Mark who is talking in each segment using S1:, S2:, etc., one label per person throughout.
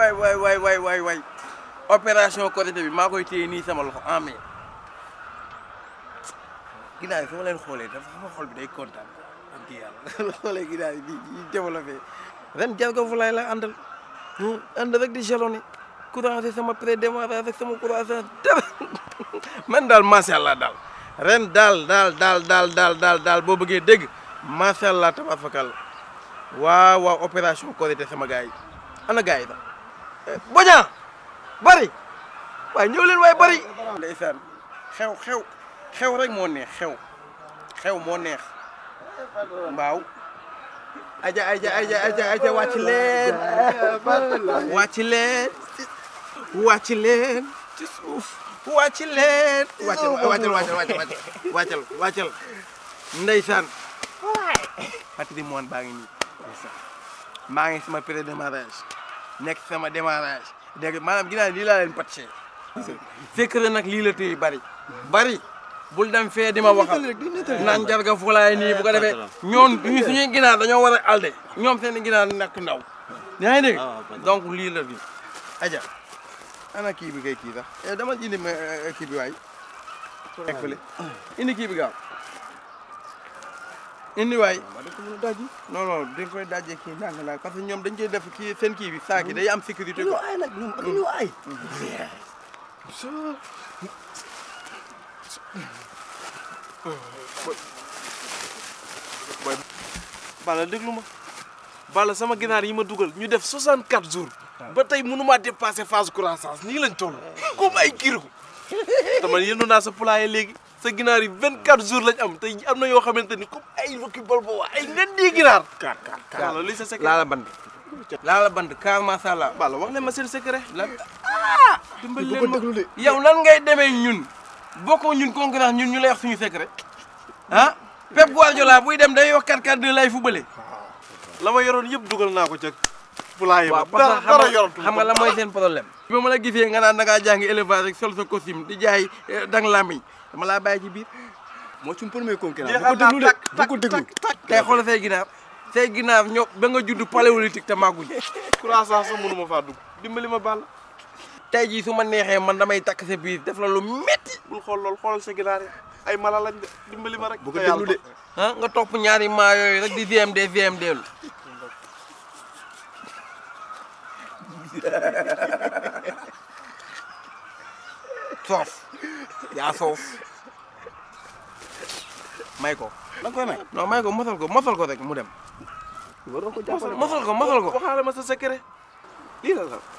S1: waay waay waay waay waay waay opération Korité bi maa koy téye nii sama loxo en mai ginnaaw yi su ma leen xoolee dafa sama xol bi day kontaan am kii yàlla xoolee ginnaaw yi di di développé ren jarga fu laay la àndal ànd rek di jalonné couragé sama pré-démarrage ak sama couragé dara man daal macha allah daal ren daal daal daal daal daal daal daal boo bëggee dégg macha allah tabafakal waaw waaw opération Korité sama gars yi ana gars yi sax boña bari waaye ñëw leen waaye bari ndeysaan xew xew xew rek moo neex xew xew moo neex mbaaw aja aja aja aja aja wàcc leen wàcc leen wàcc leen ci suuf wàcc leen wàccal wàccal wàccal wàccal wàccal wàccal ndeysaan patrimoine baa ngi nii ndeysaan maa ngi sama pré-démarrage nekk sama démarrage dégg maanaam ginnaaw lii laa leen pàccee fekk na nag lii la téye bari bari bul dem fee di ma waxal naan jarga fulaay nii bu ko defee ñoon ñu suñuy ginaar dañoo war a alde ñoom seen ginaar nekk ndaw yaa ngi dégg donc lii la bi aja ana kii bi kay kii sax dama indi ma kii bi waay nekk fële indi kii bi gaaw indi waay non non dañ koy dajee kii ndànk naa parce que ñoom dañ koy def kii seen kii bi saak yi day am sécurité quoi
S2: ay nag ñoom dañu ay
S3: Balla déglu ma Balla sama ginaar yi ma dugal ñu def 64 jours ba tey mënumaa dépassé phase croissance nii lañ toll comme ay kiro dama yëndu naa sa poulailler léegi sa ginaar yi 24 jours lañ am tey am na yoo xamante ni comme ay wakki bal bo ay ngan di ginaar kaar kaar kaar Balla li sa secret
S1: laala band laala band car macha allah
S3: Balla wax leen ma seen secret
S1: lan ah dimbali
S2: bu ko
S1: leen ma
S2: déglu de
S1: yow nan ngay demee ñun bokkoo ñun concurrence ñun ñu lay wax suñu secret ah Pep Guardiola buy dem day wax 4-4-2 lay fubale
S3: la ma yoroon yëpp dugal naa ko ca poulailler
S1: waaw
S3: ba
S1: parce que
S3: dara
S1: xam
S3: yoroon
S1: nga xam nga la mooy seen problème bi ma la gisee nga naan da ngaa jàngi élevage rek sol sa costume di jaay dang lamiñ dama laa bàyyi ci biir
S2: moo suñu premier concurrent bu
S3: jeexal
S2: ko déglu de
S3: naa
S2: bu ko déglu
S1: tey xoolal say ginaar say ginaar ñoo ba nga judd paléolithique te màgguñ
S3: croissance sax mënu ma faa dugg dimbali ma Balla
S1: tey jii su ma neexee man damay takk sa biir def la lu metti
S3: bul xool lool xoolal sa ginaar yi ay mala lañ de dimbali ma rek
S2: bu ko
S3: te yàlla
S2: déglu de
S1: ah nga topp ñaari maa yooyu rek di VMD VMD lu soof yaa soof may ko
S2: da nga koy may
S1: non may ko mosal ko mosal ko rek mu dem
S2: waroo ko jàppale
S1: mosal ko mosal ko
S3: waxaale ma sa secret lii la la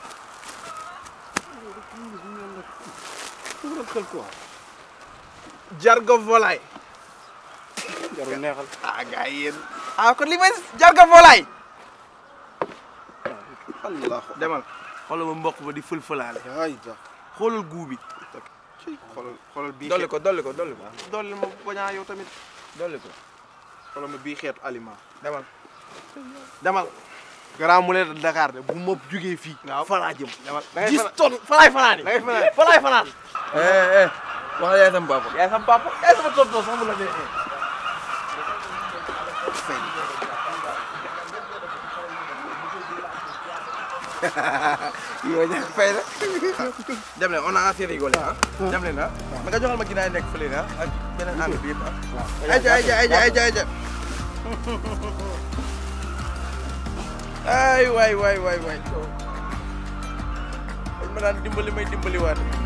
S2: xel quoi
S3: jarga volaille
S2: jarul neexal
S3: ah gars yi yéen
S1: ah kon li may jarga volaay
S3: allah
S1: demal xoolal ma mboq ba di fël-fëlaale
S2: ay tax
S1: xoolal guu bi
S3: xoolal xoolal bii
S1: dolli ko dolli ko dolli ko
S3: dolli ma bañaa yow tamit
S1: dolli ko
S3: xoolal ma bii xeetu aliment
S1: demal
S3: demal Grand Moulin de Dakar de bu ma jugee fii
S1: waaw
S3: fa laa jëm
S1: demal da ngay
S3: dix
S1: fanaan
S3: tonnes fa laay fanaani
S1: da ngay fanaan
S3: fa laay fanaan
S1: eh eh wax yaay sama papa
S3: yaay sama papa yaay sama tonton sax mu la neexee
S1: yow ñàkk fay la dem leen on a assez rigolé ah dem leen ah ma nga joxal ma ginaar yi nekk fële ah ak beneen ànd bi yëpp ah ayca ayca ayca ayca ayca ay waay waay waay waay dañ ma daan dimbali may dimbali waat